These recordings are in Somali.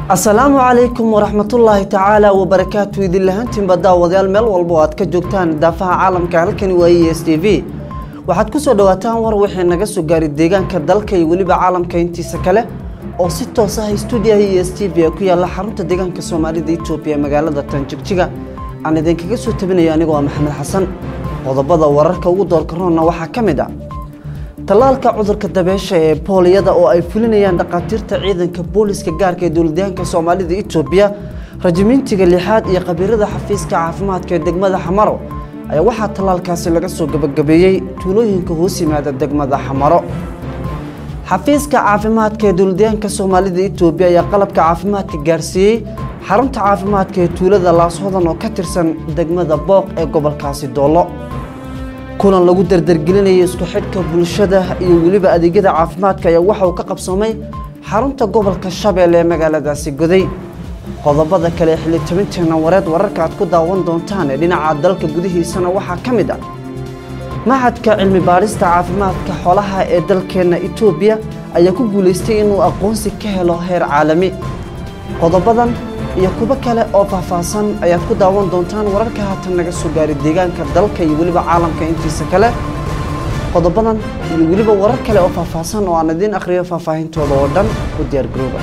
asalaamu calaykum waraxmatullaahi tacaala wabarakaatu idin lahaantiinba daawadayaal meel walba oo aad ka joogtaan daafaha caalamka halkani waa e s t v waxaad ku soo dhawaataan war wixii naga soo gaaray deegaanka dalka iyo weliba caalamka intiisa kale oo si toos ah stuudiyaha e s t v ee ku yaalla xarunta deegaanka soomaalida etoobiya ee magaalada tanjigjiga aan idinkaga soo tabinayo anigoo ah maxamed xasan qodobada wararka ugu doorka roonna waxaa ka mid ah tallaalka cudurka dabeesha ee booliyada oo ay fulinayaan dhakhaatiirta ciidanka booliska gaarka ee dowladyahanka soomaalida etoobiya rajimintiga lixaad iyo khabiirada xafiiska caafimaadka ee degmada xamaro ayaa waxaa tallaalkaasi laga soo gabagabeeyey tuulooyinka hoos yimaada degmada xamaro xafiiska caafimaadka ee dowladyahanka soomaalida etoobiya ayaa qalabka caafimaadka gaarsiiyey xarunta caafimaadka ee tuulada laashodan oo ka tirsan degmada booq ee gobolkaasi doollo kulan lagu dardargelinayay isku xidhka bulshada iyo weliba adeegyada caafimaadka ayaa waxa uu ka qabsoomay xarunta gobolka shabeelle ee magaaladaasi goday qodobada kale ee xilitabinteena wareed wararka aad ku daawan doontaan ee dhinaca dalka gudihiisana waxaa ka mid ah maxadka cilmi baadhista caafimaadka xoolaha ee dalkeenna etoobiya ayaa ku guulaystay inuu aqoonsi ka helo heer caalami qodobadan iyo kuwo kale oo faahfaahsan ayaad ku daawan doontaan wararka haatan naga soo gaaray deegaanka dalka iyo weliba caalamka intiisa kale qodobadan iyo weliba warar kale oo faahfaahsan oo aan idiin akhriyo faahfaahintooda oo dhan u diyaar garooba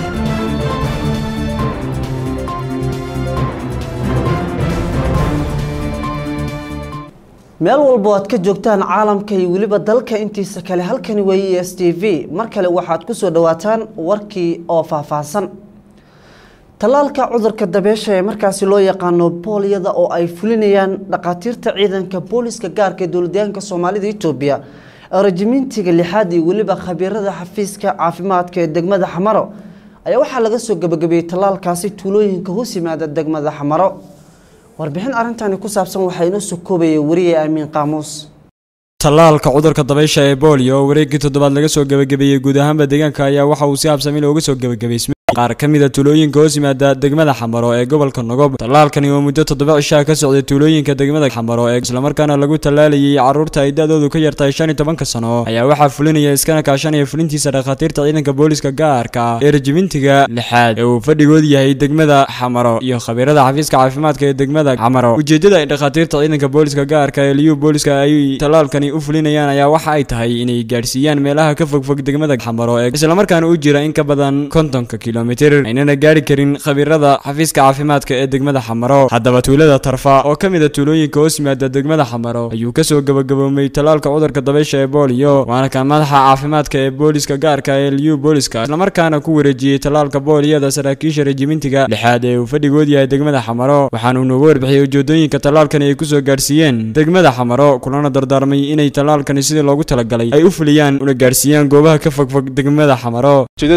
meel walbo aad ka joogtaan caalamka iyo weliba dalka intiisa kale halkani waa e s t v mar kale waxaad ku soo dhawaataan warkii oo faahfaahsan tallaalka cudurka dabeesha ee markaasi loo yaqaano booliyada oo ay fulinayaan dhakhaatiirta ciidanka booliska gaarka ee dowladyahanka soomaalida etoobiya rajimintiga lixaad iyo weliba khabiirada xafiiska caafimaadka ee degmada xamaro ayaa waxaa laga soo gabagabeeyey tallaalkaasi tuulooyinka hoos yimaada degmada xamaro warbixin arrintani ku saabsan waxaa inoo soo koobaya wariye aamiin qaamuus tallaalka cudurka dabaysha ee booliyo oo wareeggii toddobaad laga soo gebagabeeyey guud ahaanba deegaanka ayaa waxa uu si habsami looga soo gebagabeysmay qaar ka mid a tuulooyinka hoos yimaada degmada xamaro ee gobolka nogob tallaalkani oo muddo toddoba cishaa ka socday tuulooyinka degmada xamaro ee islamarkaana lagu tallaalayay carruurta ay da-doodu ka yartahay shan iyo tobanka sano ayaa waxaa fulinaya iskana kaashanaya fulintiisa dhakhaatiirta ciidanka booliska gaarka ah ee rajimintiga lixaad ee uu fadhigood yahay degmada xamaro iyo khabiirada xafiiska caafimaadka ee degmada xamaro ujeeddada ay dhakhaatiirta ciidanka booliska gaarka ee liyu booliska ay tallaalkani u fulinayaan ayaa waxa ay tahay inay gaadhsiiyaan meelaha ka fogfog degmada xamaro ee islamarkaana u jira in ka badan kontonka kilo aynana gaari karin khabiirada xafiiska caafimaadka ee degmada xamaro haddaba tuulada tarfa oo ka mid a tuulooyinka hoos yimaada degmada xamaro ayuu kasoo gabagaboomay tallaalka cudurka dabaysha ee booliyo waana ka madaxa caafimaadka ee booliska gaarka ee liyu booliska islamarkaana ku wareejiyey tallaalka booliyada saraakiisha rejimintiga lixaad ee uu fadhigood yahay degmada xamaro waxaanuu noogu warbixiyey ujeedooyinka tallaalkani ay kusoo gaarsiiyeen degmada xamaro kulana dardaarmay inay tallaalkani sidii loogu talagalay ay u fuliyaan una gaarsiiyaan goobaha ka fogfog degmada xamaro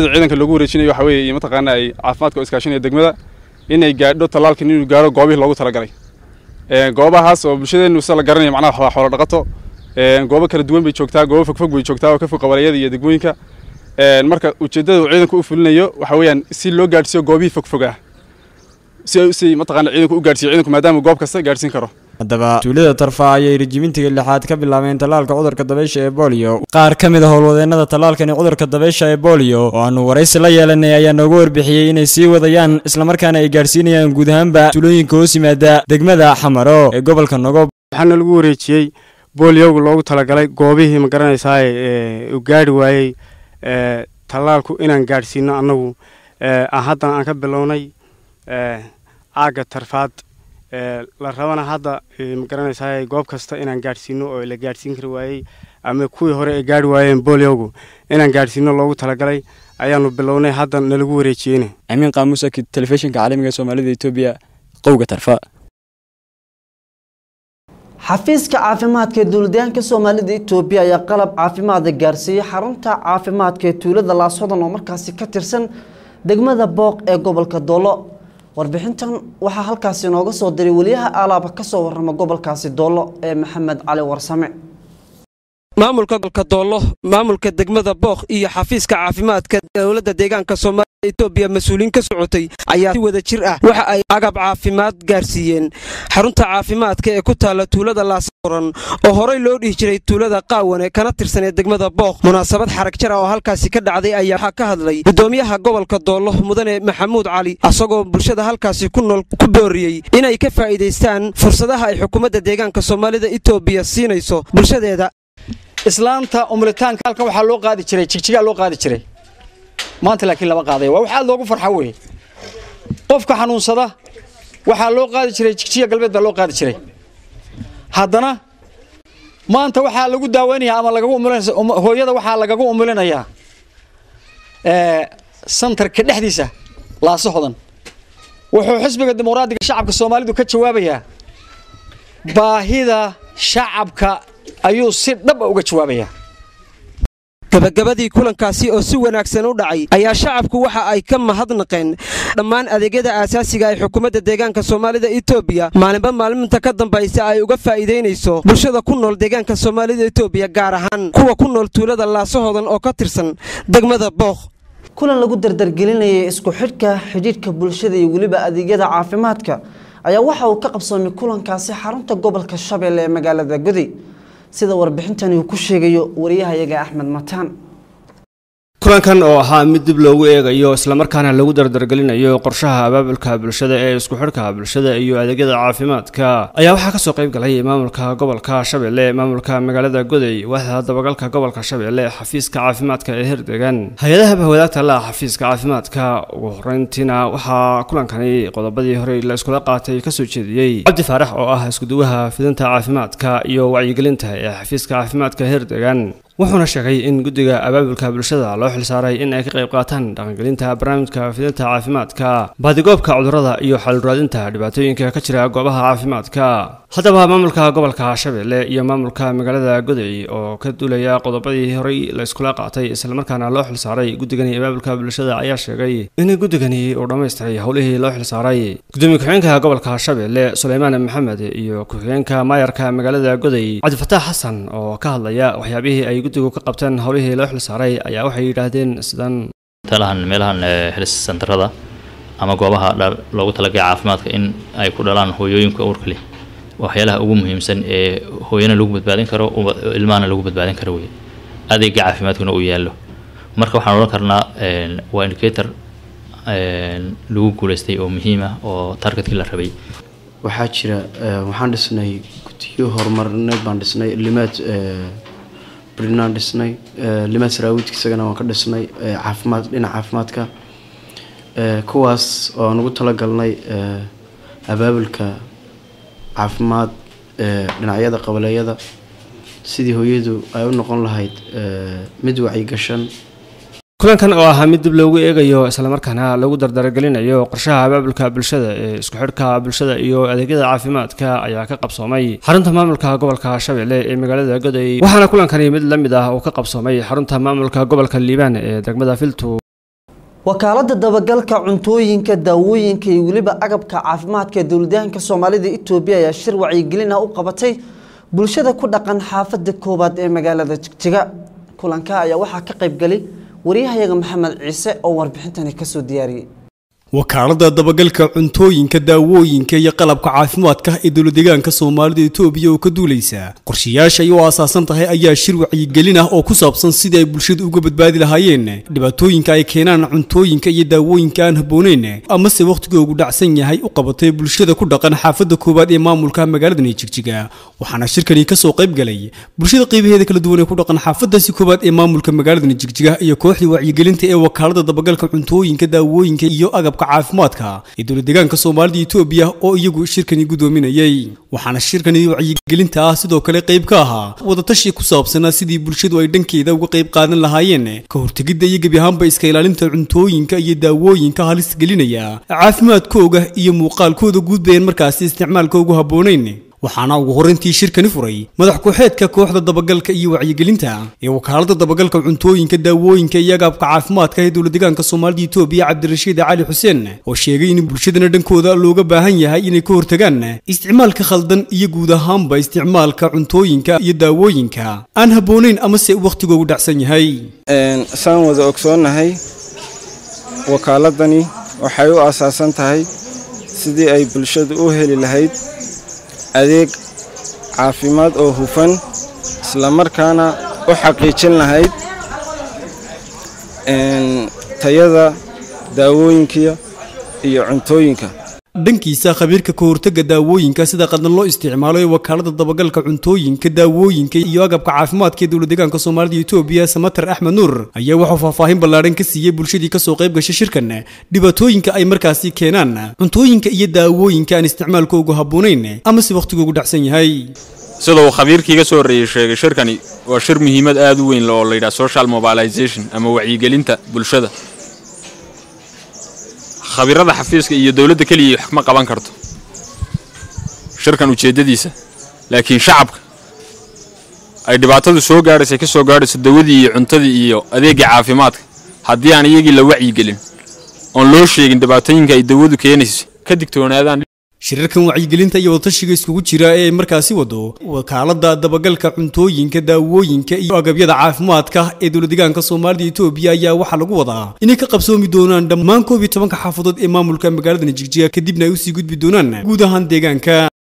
mataqaana ay caafimaadka oo iskaashanaya degmada inay gaadho tallaalkan inuu gaadho goobihii loogu talagalay goobahaas oo bulshadeennu sida la garanaya macnaha waa xoolo dhaqato goobo kala duwan bay joogtaa goobo fogfog bay joogtaa oo ka fog qabaliyada iyo degmooyinka marka ujeeddada uu ciidanku u fulinayo waxa weeyaan si loo gaadhsiiyo goobihii fogfog ah si si mataqaana ciidanku u gaadhsiiyo ciidanku maadaama goob kasta gaadhsiin karo haddaba tuulada tarfa ayay rajimintiga lixaad ka bilaabeen tallaalka cudurka dabaysha ee booliyo qaar ka mid a howlwadeenada tallaalkani cudurka dabaysha ee booliyo oo aanu waraysi la yeelanay ayaa noogu warbixiyey inay sii wadayaan islamarkaana ay gaadhsiinayaan guud ahaanba tuulooyinka hoos yimaada degmada xamaro ee gobolka nogob waxaana lagu wareejiyey booliyowga loogu talagalay goobihii ma garanaysaa u gaari waayey tallaalku inaan gaadhsiino annagu haddana aan ka bilownay aagga tarfaad la rabana hadda ma garanaysaa goob kasta inaan gaadhsiino oo la gaadhsiin kari waayey ama kuwii hore ay gaari waayeen booliyowgu inaan gaadhsiino loogu talagalay ayaanu bilownay hadda nalagu wareejiyeyna amiin qaamuus akid telefishinka caalamiga soomaalida etoobiya qowga tarfa xafiiska caafimaadka ee dowladyahanka soomaalida etoobiya ayaa qalab caafimaada gaarsiiyey xarunta caafimaadka ee tuulada laashodan oo markaasi ka tirsan degmada booq ee gobolka doolo warbixintan waxaa halkaasi inooga soo diray weliyaha aalaaba ka soo warrama gobolkaasi doollo ee maxamed cali warsame maamulka gobolka doollo maamulka degmada booq iyo xafiiska caafimaadka dowladda deegaanka soomaaliya etoobiya mas-uuliyiin ka socotay ayaa si wada jir ah waxa ay agab caafimaad gaarsiiyeen xarunta caafimaadka ee ku taalla tuulada laasaoran oo horey loo dhihi jiray tuulada qaawane kana tirsanee degmada booq munaasabad xarag jar ah oo halkaasi ka dhacday ayaa waxaa ka hadlay gudoomiyaha gobolka doollo mudane maxamuud cali asagoo bulshada halkaasi ku nool ku booriyey inay ka faa'iidaystaan fursadaha ay xukuumadda deegaanka soomaalida etoobiya siinayso bulshadeeda islaanta umritaanka halkan waxaa loo qaadi jiray jigjigaa loo qaadi jiray maanta laakiin lama qaadaya waa wax aad loogu farxa weeye qofka xanuunsada waxaa loo qaadi jiray jigjiga galbeed baa loo qaadi jiray haddana maanta waxaa lagu daaweynaya ama lagagu umulinaysa hooyada waxaa lagagu umulinayaa santarka dhexdiisa laaso hodan wuxuu xisbiga dimuqraadiga shacabka soomaalidu ka jawaabayaa baahida shacabka ayuu si dhab a uga jawaabayaa gabagabadii kulankaasi oo si wanaagsan u dhacay ayaa shacabku waxa ay ka mahadnaqeen dhammaan adeegyada aasaasiga ay xukuumadda deegaanka soomaalida etoobiya maalinba maalinta ka dambaysa ay uga faa'iidaynayso bulshada ku nool deegaanka soomaalida etoobiya gaar ahaan kuwa ku nool tuulada laasahoodan oo ka tirsan degmada booq kulan lagu dardargelinayay isku xidhka xidhiidhka bulshada iyo weliba adeegyada caafimaadka ayaa waxa uu ka qabsoomay kulankaasi xarunta gobolka shabeelle ee magaalada gudi sida warbixintani uu ku sheegayo wariyahayaga axmed mataan kulankan oo ahaa mid dib loogu eegayo islamarkaana lagu dardargelinayo qorshaha abaabulka bulshada ee isku xidhka bulshada iyo adeegyada caafimaadka ayaa waxaa kasoo qayb galay maamulka gobolka shabeelle maamulka magaalada goday waaxda dabagalka gobolka shabeelle xafiiska caafimaadka ee herdegan hay-adaha bahwadaagta la xafiiska caafimaadka ugu horeyntiina waxaa kulankani qodobadii horey la iskula qaatay kasoo jeediyey cabdi faarax oo ah iskuduwaha fidinta caafimaadka iyo wacyigelinta ee xafiiska caafimaadka herdegan wuxuuna sheegay in guddiga abaabulka bulshada loo xilsaaray in ay ka qayb qaataan dhaqangelinta barnaamijka fidinta caafimaadka baadigoobka cudurrada iyo xaluraadinta dhibaatooyinka ka jira goobaha caafimaadka haddaba maamulka gobolka shabeelle iyo maamulka magaalada goday oo ka duulaya qodobadii horey la iskula qaatay islamarkaana loo xilsaaray guddigani abaabulka bulshada ayaa sheegay in guddigani uu dhammaystiray howlihii loo xilsaaray gudoomiye ku-xigeenka gobolka shabeelle suleymaan maxamed iyo ku-xigeenka maayarka magaalada goday cabdifataax xasan oo ka hadlaya waxyaabihii ay guddigu ka qabteen howlihii loo xilsaaray ayaa waxay yidhaahdeen sidan talahan meelahan helis centerada ama goobaha loogu talagay caafimaadka in ay ku dhalaan hooyooyinka uurka leh waxyaalaha ugu muhiimsan ee hooyana lagu badbaadin karo ilmahana lagu badbaadin karo wey adeega caafimaadkuna uu yaallo marka waxaan odhan karnaa waa indicator lagu guuleystay oo muhiim ah oo targetkii la rabay waxaa jira waxaan dhisnay guddiyo horumarineed baan dhisnay limaad brinaan dhisnay limaad saraawidka isagana waan ka dhisnay caafimaad dhinaca caafimaadka kuwaas oo nagu talagalnay abaabulka caafimaad dhinacyada qabaleeyada sidii hooyadu ay u noqon lahayd mid wacyigashan kulankan oo ahaa mid dib loogu eegayo islamarkaana lagu dardargelinayo qorshaha abaabulka bulshada ee isku xidhka bulshada iyo adeegyada caafimaadka ayaa ka qabsoomay xarunta maamulka gobolka shabeelle ee magaalada goday waxaana kulankani mid la mid ah uu ka qabsoomay xarunta maamulka gobolka liibaan ee degmada filtu wakaalada dabagalka cuntooyinka daawooyinka iyo weliba agabka caafimaadka ee dowladahanka soomaalida etoobiya ayaa shir wacyigelin ah u qabatay bulshada ku dhaqan xaafada koowaad ee magaalada jigjiga kulanka ayaa waxaa ka qaybgalay wariyahayaga maxamed ciise oo warbixintani kasoo diyaariyey wakaalada dabagalka cuntooyinka daawooyinka iyo qalabka caafimaadka ee dowladeegaanka soomaalida etoobiya oo ka duulaysa qorshayaasha ay u aasaasan tahay ayaa shir wacyigelin ah oo ku saabsan sidii ay bulshadu uga badbaadi lahaayeen dhibaatooyinka ay keenaan cuntooyinka iyo daawooyinka aan habbooneyn amase wakhtigoogu dhacsan yahay u qabatay bulshada ku dhaqan xaafadda koowaad ee maamulka magaaladani jigjiga waxaana shirkani kasoo qayb galay bulshada qeybaheeda kala duwan ee ku dhaqan xaafadaasi koowaad ee maamulka magaaladani jigjiga iyo kooxdii wacyigelinta ee wakaalada dabagalka cuntooyinka daawooyinka iyo agabka caafimaadka ee dowladeegaanka soomaalida etoobiya oo iyagu shirkani gudoominayay waxaana shirkani wacyigelinta ah sidoo kale qayb ka ahaa wadatashi ku saabsanaa sidii bulshadu ay dhankeeda uga qayb qaadan lahaayeen ka hortegidda iyo gebi ahaanba iska ilaalinta cuntooyinka iyo daawooyinka halis gelinaya caafimaadkooga iyo muuqaalkooda guud bayaan markaasi isticmaalka ugu habboonayn waxaana ugu horreyntii shirkani furay madax ku-xeedka kooxda dabagalka iyo wacyigelinta ee wakaalada dabagalka cuntooyinka daawooyinka iyo agabka caafimaadka ee dowladeegaanka soomaalida etoobiya cabdirashiid cali xuseen oo sheegay in bulshadana dhankooda looga baahan yahay inay ka hortagaan isticmaalka khaldan iyo guud ahaanba isticmaalka cuntooyinka iyo daawooyinka aan habboonayn amase wakhtigoogu dhacsan yahay saan wada ogsoonnahay wakaaladani waxay u asaasan tahay sidii ay bulshadu u heli lahayd adeeg caafimaad oo hufan islamarkaana u xaqiijin lahayd tayada daawooyinka iyo cuntooyinka dhankiisa khabiirka ka hortagga daawooyinka sida qadan loo isticmaalo ee wakaalada dabagalka cuntooyinka daawooyinka iyo agabka caafimaadka ee dowlad deegaanka soomaalida etoobiya samater axmed nuur ayaa wuxuu faahfaahin ballaadhan ka siiyey bulshadii kasoo qayb gashay shirkan dhibaatooyinka ay markaasi keenaan cuntooyinka iyo daawooyinka aan isticmaalkoogu habboonayn ama si wakhtigoogu dhacsan yahay sida uu khabiirkii ka soo horreeyey sheegay shirkani waa shir muhiimad aad u weyn oo la yidhaha social mobilization ama wacyigelinta bulshada khabiirada xafiiska iyo dowladda keliya wax ma qaban karto shirkan ujeeddadiisa laakiin shacabka ay dhibaatadu soo gaadhaysa ka soo gaadhayso dawadii iyo cuntadii iyo adeegga caafimaadka haddii aan iyagii la wacyigelin oon loo sheegin dhibaatooyinka ay dawadu keenayso ka digtoonaadaan shirarkan wacyigelinta iyo wadatashiga iskugu jira ee ay markaasi wado wakaalada dabagalka cuntooyinka daawooyinka iyo agabyada caafimaadka ee dowladdeegaanka soomaalida etoobiya ayaa waxaa lagu wadaa inay ka qabsoomi doonaan dhammaan koob iyo tobanka xaafadood ee maamulka magaaladani jigjiga kadibna ay usii gudbi doonaan guud ahaan deegaanka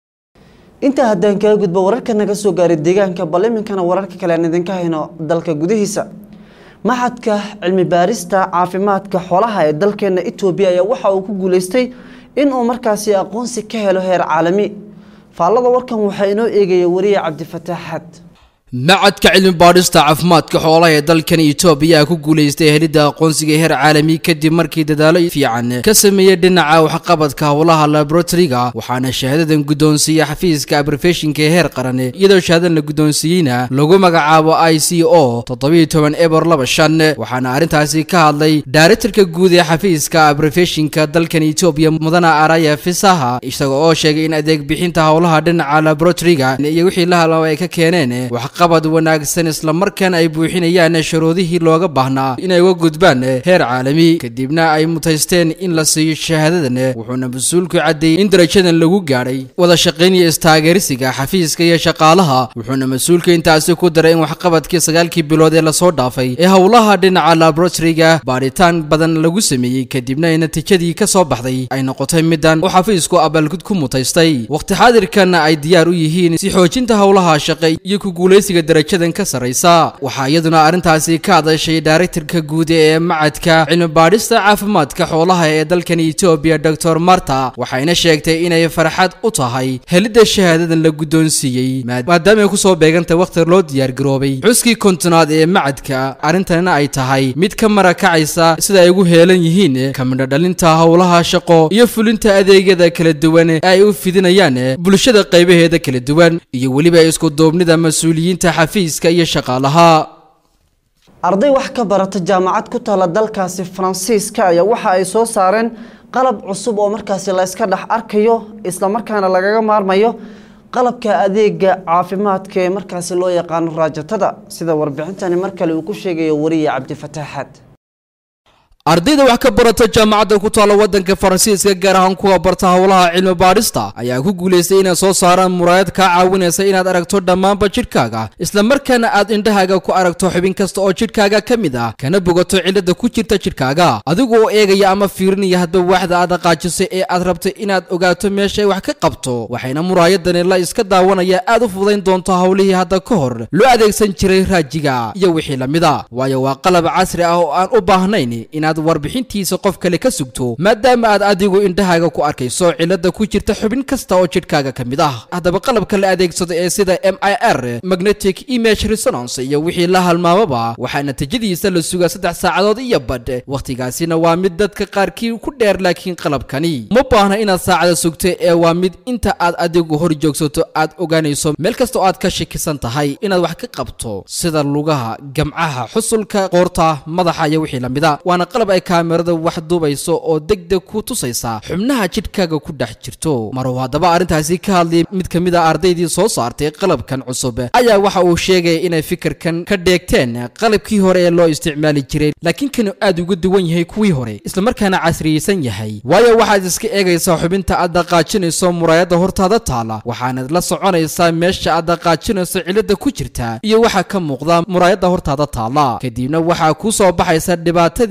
intaa haddaan kaga gudbo wararka naga soo gaaray deegaanka bal iminkana wararka kale aan idinka hayno dalka gudihiisa maxadka cilmi baarista caafimaadka xoolaha ee dalkeena etoobiya ayaa waxa uu ku guuleystay in uu markaasi aqoonsi ka helo heer caalami faallada warkan waxaa inoo eegaya wariye cabdifataax xad macadka cilmi baadhista caafimaadka xoolaha ee dalkan etoobiya ku guulaystay helidda aqoonsiga heer caalami kadib markii dadaalo fiican ka sameeyey dhinaca waxqabadka howlaha laboratoriga waxaana shahaadadan guddoonsiiya xafiiska abrofeshinka ee heer qaran iyadoo shahaadadan la guddoonsiiyeyna lagu magacaabo i c o toddobiyo toban ebor laba shan waxaana arrintaasi ka hadlay daarektarka guud ee xafiiska abrofeshinka dalkan etoobiya mudana araya fisaha isaga oo sheegay in adeeg bixinta howlaha dhinaca laboratoriga iyo wixii la halaba ay ka keeneen qabad wanaagsan islamarkaana ay buuxinayaan shuruudihii looga baahnaa inay uga gudbaan heer caalami kadibna ay mutaysteen in la siiyo shahaadadan wuxuuna mas-uulku caddeeyey in darajadan lagu gaadhay wada shaqayn iyo istaageerisiga xafiiska iyo shaqaalaha wuxuuna mas-uulka intaasi ku daray in waxqabadkii sagaalkii bilood ee lasoo dhaafay ee howlaha dhinaca laboratoriga baadhitaan badan lagu sameeyey kadibna ay natiijadii ka soo baxday ay noqotay midan oo xafiisku abaalgud ku mutaystay waqti xaadirkanna ay diyaar u yihiin si xoojinta howlaha shaqe iyo ku guulaysiga darajadan ka sarraysa waxaa iyaduna arrintaasi ka hadashay daarektarka guud ee macadka cilmi baadhista caafimaadka xoolaha ee dalkan etoobiya doctor marta waxayna sheegtay inay farxad u tahay helidda shahaadadan la guddoonsiiyey maadaama ay kusoo beegantay wakhti loo diyaargaroobay xuskii kontonaad ee macadka arrintanina ay tahay mid ka marakacaysa sida ay ugu heelan yihiin kamidho dhalinta howlaha shaqo iyo fulinta adeegyada kala duwan ee ay u fidinayaan bulshada qaybaheeda kala duwan iyo weliba isku duubnida mas-uuliyiinta xafiiska iyo shaqaalaha arday wax ka barata jaamacad ku taala dalkaasi faransiiska ayaa waxa ay soo saareen qalab cusub oo markaasi la iska dhex arkayo islamarkaana lagaga maarmayo qalabka adeega caafimaadka ee markaasi loo yaqaano raajatada sida warbixintani mar kale uu ku sheegayo wariye cabdifataaxaad ardayda wax ka barata jaamacadda ku taalla waddanka faransiiska gaar ahaan kuwa barta howlaha cilmi baadhista ayaa ku guulaystay inay soo saaraan muraayad kaa caawinaysa inaad aragto dhammaanba jidhkaaga islamarkaana aad indhahaaga ku aragto xubin kasta oo jidhkaaga ka mid ah kana bogato cilladda ku jirta jidhkaaga adigu oo eegaya ama fiirinaya hadba waaxda aad dhaqaajisay ee aad rabtay inaad ogaato meeshay wax ka qabto waxayna muraayadani la iska daawanaya aad u fudayn doonto howlihii hadda ka hor loo adeegsan jiray raajiga iyo wixii lamida waayo waa qalab casri ah oo aan u baahnayn inaad warbixintiisa qof kale ka sugto maadaama aad adigu indhahaaga ku arkayso cilada ku jirta xubin kasta oo jidhkaaga ka mid ah haddaba qalabka la adeegsado ee sida m i r magnetic image resonance iyo wixii la halmaamaba waxaa natiijadiisa la sugaa saddex saacadood iyo badh wakhtigaasina waa mid dadka qaarkii ku dheer laakiin qalabkani ma baahna inaad saacada sugto ee waa mid inta aad adigu hor joogsato aad ogaanayso meel kasta oo aad ka shakisan tahay inaad wax ka qabto sida lugaha gamcaha xusulka qoorta madaxa iyo wixii lamida waana qalab ay kaamirada wax duubayso oo degdeg ku tusaysa xubnaha jidhkaaga ku dhex jirto maruu haddaba arrintaasi ka hadlayay mid ka mid a ardaydii soo saartay qalabkan cusub ayaa waxa uu sheegaya inay fikirkan ka dheegteen qalabkii hore ee loo isticmaali jiray laakiin kanu aad uga duwan yahay kuwii hore islamarkaana casriyeysan yahay waayo waxaad iska eegaysaa xubinta aad dhaqaajinayso muraayadda hortaada taala waxaanad la soconaysaa meesha aad dhaqaajinayso cilada ku jirta iyo waxaa ka muuqda muraayadda hortaada taala kadibna waxaa kuu soo baxaysa dhibaatadii meesha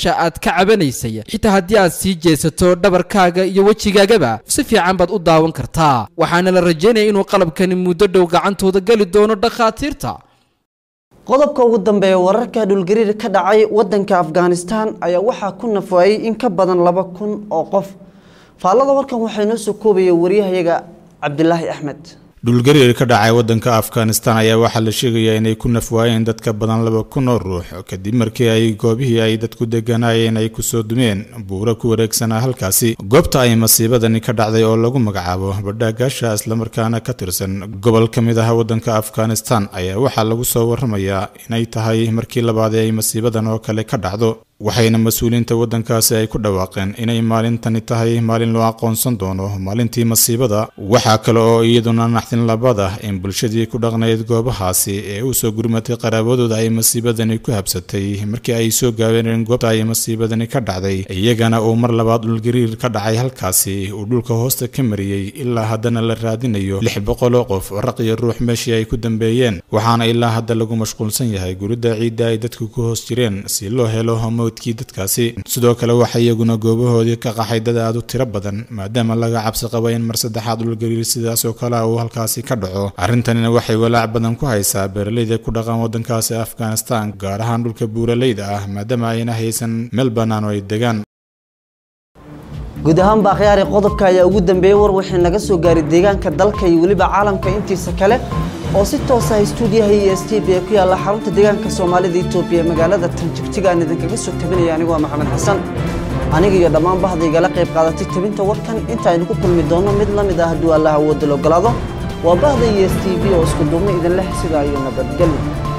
meesha aad ka cabanaysay xitaa haddii aad sii jeesato dhabarkaaga iyo wejigaagaba si fiican baad u daawan kartaa waxaana la rajaynaya inuu qalabkani muddo dhow gacantooda geli doono dhakhaatiirta qodobka ugu dambeeya wararka dhulgariir ka dhacay wadanka afghanistan ayaa waxaa ku nafwaayey in ka badan laba kun oo qof faallada warkan waxaa inoo soo koobaya wariyahayaga cabdilaahi axmed dhulgariir ka dhacay wadanka afghanistan ayaa waxaa la sheegayaa inay ku nafwaayeen dad ka badan laba kun oo ruux kadib markii ay goobihii ay dadku deganaayeen ay kusoo dumeen buuro ku wareegsanaa halkaasi goobta ay masiibadani ka dhacday oo lagu magacaabo badhaagaasha islamarkaana ka tirsan gobol ka mid ah wadanka afghanistan ayaa waxaa lagu soo waramayaa inay tahay markii labaad ee ay masiibadan oo kale ka dhacdo waxayna mas-uuliyiinta waddankaasi ay ku dhawaaqeen inay maalintani tahay maalin loo aqoonsan doono maalintii masiibada waxaa kale oo iyaduna naxdin labada in bulshadii ku dhaqnayd goobahaasi ee u soo gurmatay qaraabadooda ay masiibadani ku habsatay markii ay soo gaabeeneen goobta ay masiibadani ka dhacday iyagana uu mar labaad dhulgariir ka dhacay halkaasi uu dhulka hoosta ka mariyey ilaa haddana la raadinayo lix boqol oo qof raq iyo ruux meeshii ay ku dambeeyeen waxaana ilaa hadda lagu mashquulsan yahay gurida ciidda ay dadku ku hoos jireen si loo helo mowdkii dadkaasi sidoo kale waxaa iyaguna goobahoodii ka qaxay dad aad u tiro badan maadaama laga cabsi qaba in mar saddexaad dhulgariir sidaas oo kale uu halkaasi ka dhaco arrintanina waxay walaac badan ku haysaa beeraleyda ku dhaqan waddankaasi afghanistan gaar ahaan dhulka buuraleyda ah maadaama ayna haysan meel bannaan oo ay degaan guud ahaan baa khiyaari qodobka ayaa ugu dambeeyey war wixii naga soo gaaray deegaanka dalka iyo weliba caalamka intiisa kale oo si toos ah stuudiyaha iyo s t v ee ku yaalla xarunta deegaanka soomaalida etoobiya ee magaalada tanjigjiga aan idinkaga soo tabinaya anigu waa maxamed xasan aniga iyo dhammaan bahda igala qayb qaadatay tabinta warkan inta aynu ku kulmi doonno mid la mid ah hadduu allah awoodda la ogolaado waa bahda iyo s t v oo isku duubna idin leh sidaa iyo nabadgelyo